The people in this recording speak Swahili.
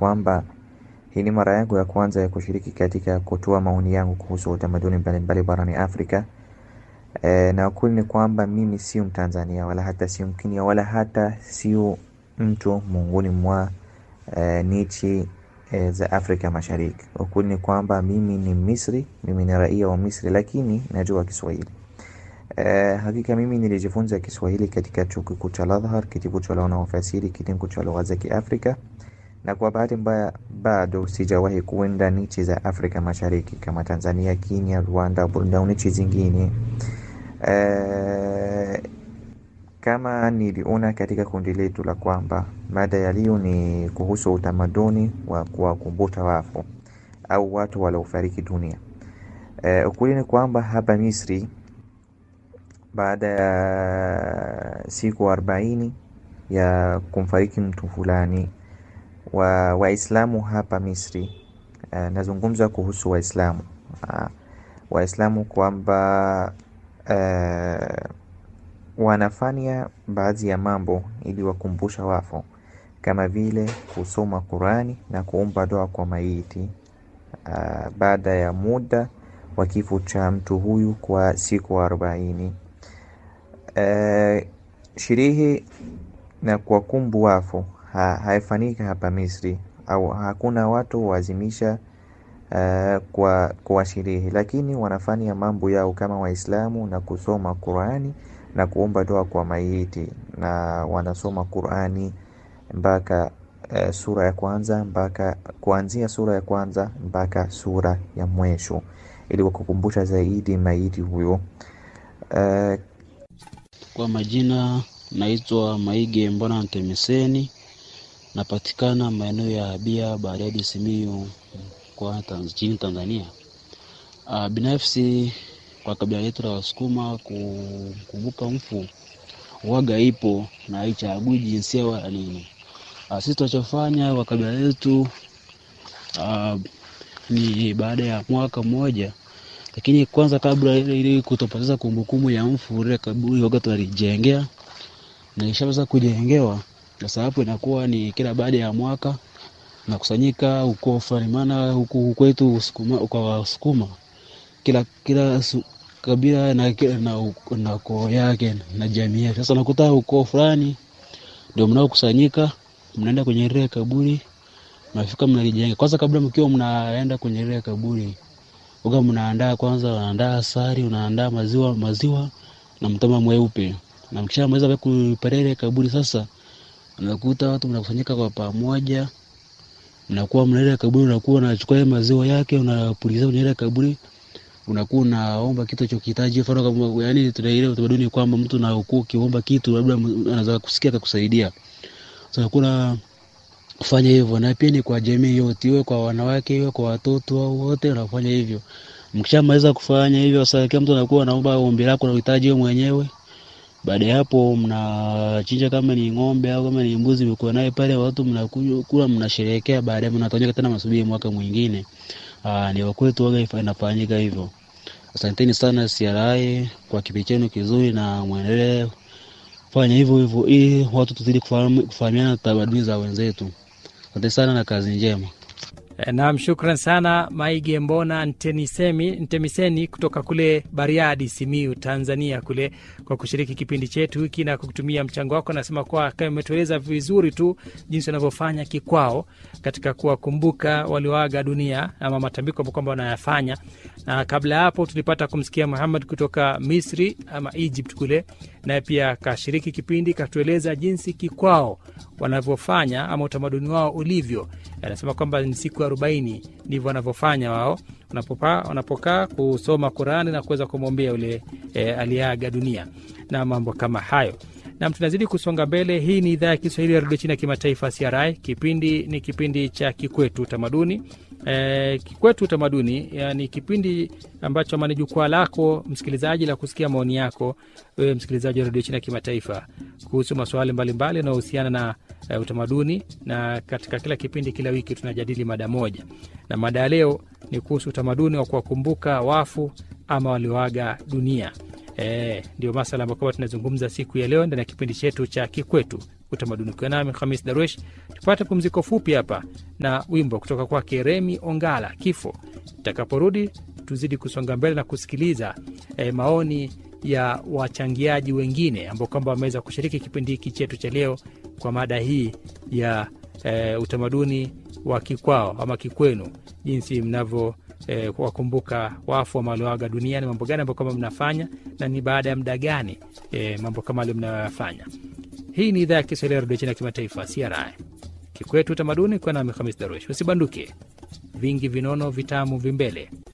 kwamba hii ni mara yangu ya kwanza ya kushiriki katika kutoa maoni yangu kuhusu utamaduni mbalimbali barani Afrika. E, na ukweli ni kwamba mimi sio Mtanzania wala hata sio Mkenya wala hata sio mtu miongoni mwa e, nchi e, za Afrika Mashariki. Ukweli ni kwamba mimi ni Misri, mimi ni raia wa Misri, lakini najua Kiswahili. E, hakika mimi nilijifunza Kiswahili katika chuo kikuu cha Al-Azhar, kitivo cha lugha na ufasiri, kitengo cha lugha za Kiafrika, na kwa bahati mbaya bado sijawahi kuenda nchi za Afrika Mashariki kama Tanzania, Kenya, Rwanda, Burundi au nchi zingine. E, kama niliona katika kundi letu la kwamba mada ya leo ni kuhusu utamaduni wa kuwakumbuka wafu au watu waliofariki dunia. E, ukweli ni kwamba hapa Misri baada ya siku arobaini ya kumfariki mtu fulani wa Waislamu hapa Misri. Uh, nazungumza kuhusu Waislamu uh, Waislamu kwamba uh, wanafanya baadhi ya mambo ili wakumbusha wafu kama vile kusoma Qurani na kuomba dua kwa maiti uh, baada ya muda wa kifo cha mtu huyu kwa siku arobaini. Uh, sherehe na kuwakumbu wafu ha, haifanyika hapa Misri au hakuna watu wazimisha uh, kwa, kwa sherehe, lakini wanafanya mambo yao kama Waislamu na kusoma Qurani na kuomba dua kwa maiti, na wanasoma Qurani mpaka uh, sura ya kwanza mpaka kuanzia sura ya kwanza mpaka sura ya mwisho ili kukumbusha zaidi maiti huyo uh, kwa majina naitwa Maige Mbona Ntemeseni, napatikana maeneo ya Abia, Bariadi, Simiyu kwa nchini Tanzania. Uh, binafsi kwa kabila letu la Wasukuma kukumbuka mfu waga ipo na haichagui jinsia wala nini. Uh, sisi tunachofanya kwa kabila letu uh, ni baada ya mwaka mmoja lakini kwanza kabla ile ili kutopoteza kumbukumbu ya mfu ile kaburi waga tunalijengea na ishaweza kujengewa. Sasa hapo inakuwa ni kila baada ya mwaka nakusanyika ukoo fulani, maana huku kwetu kwa Wasukuma kila kila su, kabila na, na, na ukoo yake na jamii yake. Sasa nakuta ukoo fulani ndio mnaokusanyika, mnaenda kwenye ile kaburi, mnafika mnalijenga. Kwanza kabla mkiwa mnaenda kwenye ile kaburi uga mnaandaa kwanza, unaandaa asali, unaandaa maziwa maziwa na mtama mweupe, na mkishamaliza kuipeleka ile kaburi, sasa unakuta watu mnakusanyika kwa pamoja, mnakuwa mna ile kaburi, unakuwa unachukua ile maziwa yake unapulizia kwenye ile kaburi, unakuwa unaomba kitu chokihitaji. Mfano kama yani, tuna ile utamaduni kwamba mtu na ukuu ukiomba kitu labda anaweza kusikia akakusaidia. Sasa kuna kufanya hivyo, na pia ni kwa jamii yote, iwe kwa wanawake, iwe kwa watoto au wote, unafanya hivyo. Mkishamaliza kufanya hivyo, sasa kila mtu anakuwa anaomba ombi lako na uhitaji wewe mwenyewe. Baada ya hapo, mnachinja kama ni ng'ombe au kama ni mbuzi, mko naye pale, watu mnakunywa kula, mnasherehekea. Baadaye mnatawanyika tena, masubiri mwaka mwingine. Aa, ni wakwetu waga inafanyika hivyo. Asanteni sana CRI kwa kipindi chenu kizuri, na mwendelee fanya hivyo hivyo ili watu tuzidi kufahamiana tamaduni za wenzetu. Asante sana na kazi njema. Naam, shukran sana Maige Mbona Ntemisemi, Ntemiseni kutoka kule Bariadi, Simiu, Tanzania kule kwa kushiriki kipindi chetu hiki na kutumia mchango wako. Anasema kuwa kama umetueleza vizuri tu jinsi wanavyofanya kikwao katika kuwakumbuka walioaga dunia ama matambiko ambao kwamba wanayafanya. Na kabla ya hapo tulipata kumsikia Muhammad kutoka Misri ama Egypt kule, naye pia kashiriki kipindi katueleza jinsi kikwao wanavyofanya ama utamaduni wao ulivyo. Anasema kwamba ni siku arobaini ndivyo wanavyofanya wao wanapokaa kusoma Qurani na kuweza kumwombea yule e, aliyeaga dunia na mambo kama hayo. Nam, tunazidi kusonga mbele. Hii ni idhaa ya Kiswahili ya redio China ya kimataifa CRI. Kipindi ni kipindi cha Kikwetu Utamaduni. E, Kikwetu Utamaduni ni kipindi ambacho ama ni jukwaa lako msikilizaji la kusikia maoni yako wewe msikilizaji wa redio China ya kimataifa kuhusu masuala mbalimbali yanayohusiana na uh, utamaduni, na katika kila kipindi, kila wiki tunajadili mada moja, na mada ya leo ni kuhusu utamaduni wa kuwakumbuka wafu ama walioaga dunia. E, ndio masala ambayo tunazungumza siku ya leo ndani ya kipindi chetu cha Kikwetu utamaduni. Ukiwa nami Hamis Darwesh, tupate pumziko fupi hapa na wimbo kutoka kwake Remi Ongala, Kifo. Itakaporudi tuzidi kusonga mbele na kusikiliza eh, maoni ya wachangiaji wengine ambao kwamba wameweza kushiriki kipindi hiki chetu cha leo kwa mada hii ya eh, utamaduni wa kikwao ama kikwenu, jinsi mnavyo eh, wakumbuka wafu walioaga duniani, mambo gani ambayo kwamba mnafanya na ni baada ya muda gani eh, mambo kama hayo mnayoyafanya. Hii ni idhaa ya Kiswahili ya redio chini ya kimataifa CRI Kikwetu Utamaduni, kwa nami Hamis Darush. Usibanduke, vingi vinono vitamu vimbele.